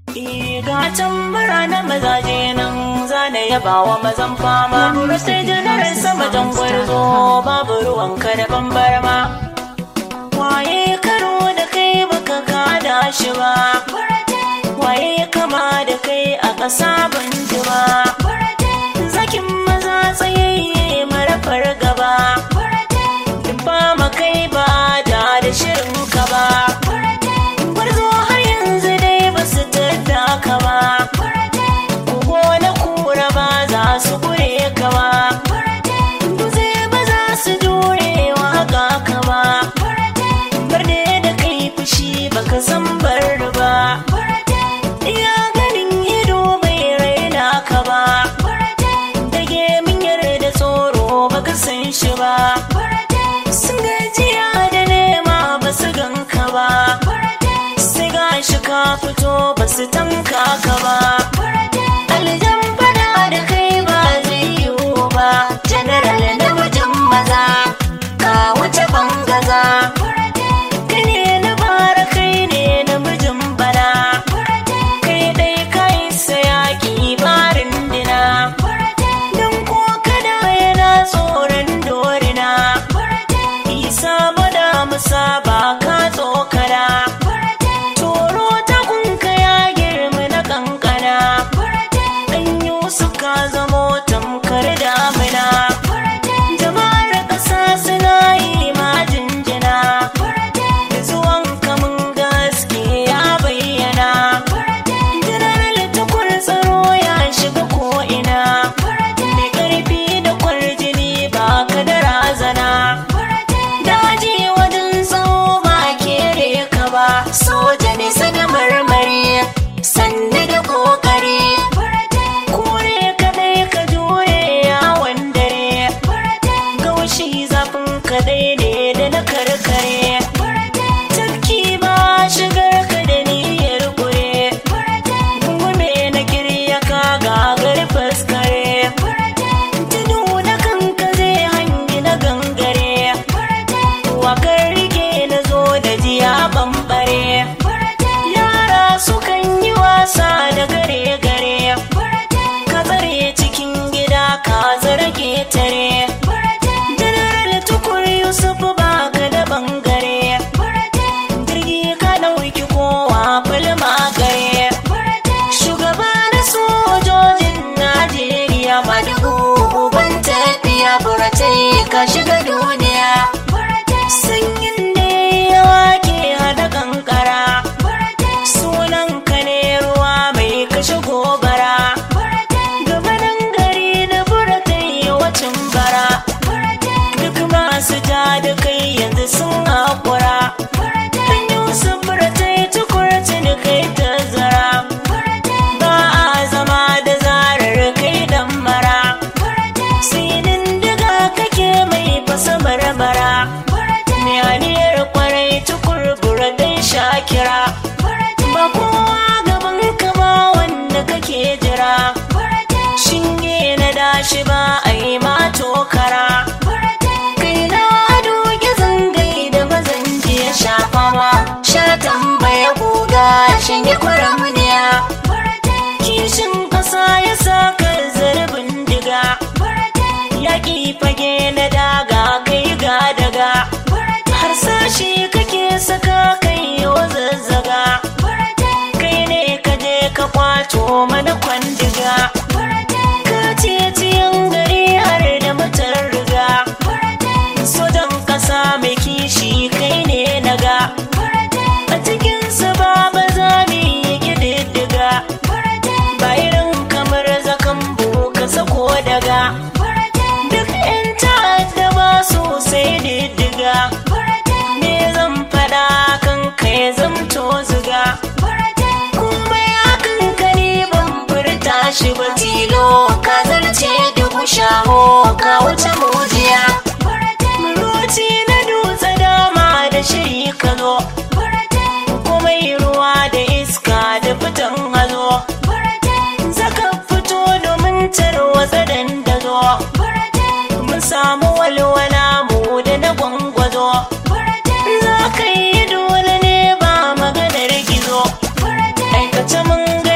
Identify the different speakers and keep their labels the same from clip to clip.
Speaker 1: Gatan bara na mazaje nan zane yaba wa mazan fama sai janar sama jan gwarzo babu ruwanka da bambarma waye karo da kai baka kada shi ba waye kama da kai a ƙasa ban ji ba zakin maza tsayayye marafar gaba ba makai ba da da shirin ka ba gwarzo har yanzu dai ba su tadda ka ba ko na kura ba za su gure ka ba Duze ba za su jure wa haka ka ba Barde da kai fushi baka san bar ba Iya ganin ido bai raina ka ba Dage min yarda tsoro baka san shi ba Sun gajiya da nema ba su ganka ba Sai gashi ka fito ba su tanka ka ba Aljan fada da kai ba zai yiwu ba General namijin maza ka wuce bangaza Kai ne na bara kai ne namijin bana Kai dai kai sayaki barin dina Don ko kada yana tsoron dorina Isa bada musa ba ka tsokana Toro ta kunka ya girma na kankana Ɗan Yusuf ka zamo tamkar damina Jama'ar ƙasa suna yi ma jinjina Da zuwan kamun gaske ya bayyana General tukur tsaro ya shiga ko'ina Mai ƙarfi da kwarjini ba ka da razana Daji wajen tsawo ba kere ka ba Soja ne sana marmari Sannu da kokari Kure kadai ka jure yawon dare Gaushi zafin kadai ne da na karkare Tafki ba shigar ka da niyyar kure Gungume na kirya ka gagar faskare Tudu na kanka zai hangi na gangare Wakar rike na zo da jiya bambare Yara sukan yi wasa da gare-gare Ka tsare cikin gida ka zarge tare General tukur Yusuf ba ka da bangare Jirgi ka ɗauki kowa falma gare Shugaba na sojojin Najeriya madugu uban tafiya buratai ka shiga duniya Sanyin da yawa ke hada kankara Sunan ka ne ruwa mai kashe gobara Gabanin gari na buratai wacin bara Duk masu ja da kai yanzu sun haƙura Ɗan Yusuf buratai tukurci da kai ta zara Ba a zama da zarar kai dan mara Sinin diga kake mai fasa barbara Mai aniyar kwarai tukur buratai shakira Ba kowa gaban ka ba wanda kake jira Shinge na dashi ba a yi ma tokara Kai na ado gizon gai da mazan jiya shafa ma Sha tambaya guga shinge kwaramniya Kishin ƙasa ya sa ka zarbin diga Yaƙi fage na daga kai ga daga Har sashi kake saka kai yau zazzaga Kai ne ka je ka kwato mana kwandiga Ka titiyan gari har da mutar riga Sojan ƙasa mai kishi kai ne naga A cikinsa ba ba za mu yi ƙididdiga Ba irin kamar zakan ka sako daga Duk 'yan ta'adda ba su sai diddiga Me zan faɗa kan kai zamto ziga Kuma ya kanka ni ban furta shi ba tilo Ka zarce dubu shaho ka wuce mujiya Muruci na dutse dama da shiri ka zo Komai ruwa da iska da fitan hazo Zaka fito domin tarwatsa dandazo Mun samu walwala mu da na gwangwazo Za ka yi dole ne ba maganar gizo Aikace mun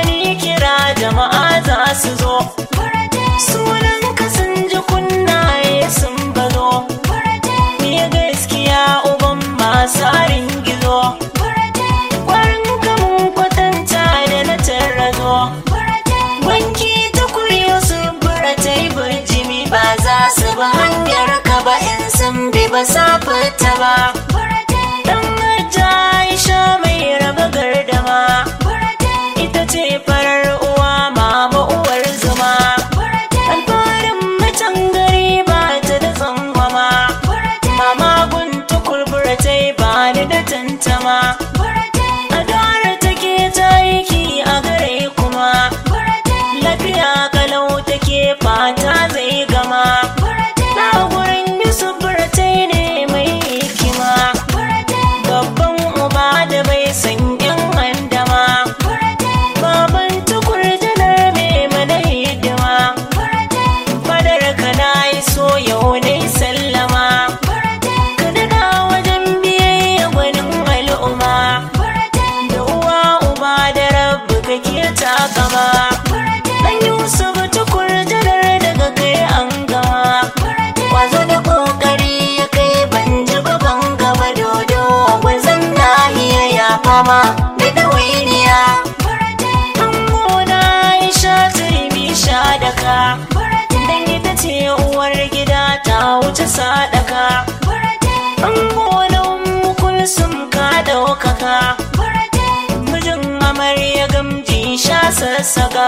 Speaker 1: murattaba dan hajja aisha mai raba gardama ita ce farar uwa mama uwar zuma alfarin macen gari ba ta da tsangwama mama gunta kurburatai ba ni da tantama adara take ta aiki a gare kuma lafiya kalau take fata zai gama na gurin yusuf buratai ne mai hikima babban uba da bai san yan handama baban tukur janar mai mana hidima fadar ka na yi so yau ne sallama ka daga wajen biyayya gwanin al'umma da uwa uba da rabu kake takama dan yusuf tukur janar daga kai an gama wazo da kokari ya kai ban ji ban gaba dodo gwazon nahiya ya fama da dawainiya an gona aisha turmi sha daka dan ita ce uwar gida ta wuce sadaka an gona kulsum ka daukaka mijin amarya gamji sha sassaka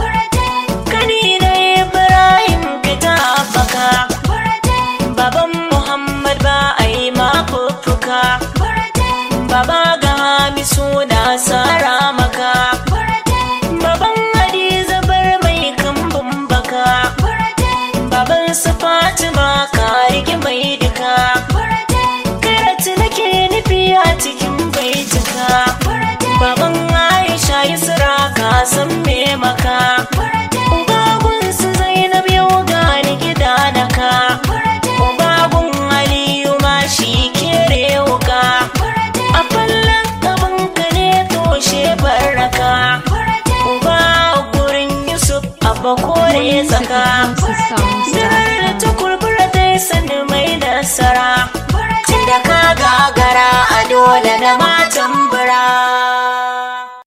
Speaker 1: kani na ibrahim fita baka baban muhammad ba a yi mafuffuka baba ga hamisu na sara maka baban hadiza bar mai kambun baka baban su fatima ka rike mai duka karatu nake nufi a cikin baituka baban aisha yusra ka san me maka ubagun su zainab yau gani gida daka ubagun aliyu ma shi kere wuka a fallon gaban ka ne toshe baraka uba gurin yusuf abba kore tsaka Zirar da ta kurbura ta yi sani mai nasara Tunda ka gagara a dole na matan bura